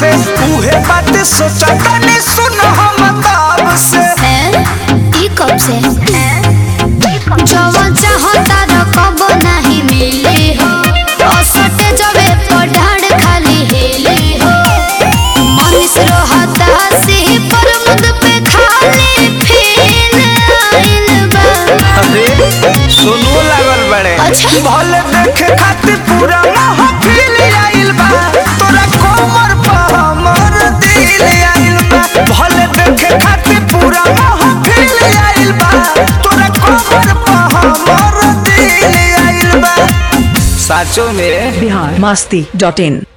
से उहे बात सोचा तनी सुन हम ताब से हैं? ई कब से जवन चाहता रकब नहीं मिली हो असटे जबे पढ़ाड़ खाली हिली हो मनीष रोहता से पर मुद पे खाली फील आइल बा अरे सुनो लागल बड़े अच्छा। भले देखे खातिर पूरा महफिल आइल बा तोरा कोमर पर हमर दिल आइल बा भले देखे खातिर पूरा महफिल आइल बा तोरा कोमर पर हमर दिल आइल बा साचो में बिहार मस्ती डॉट इन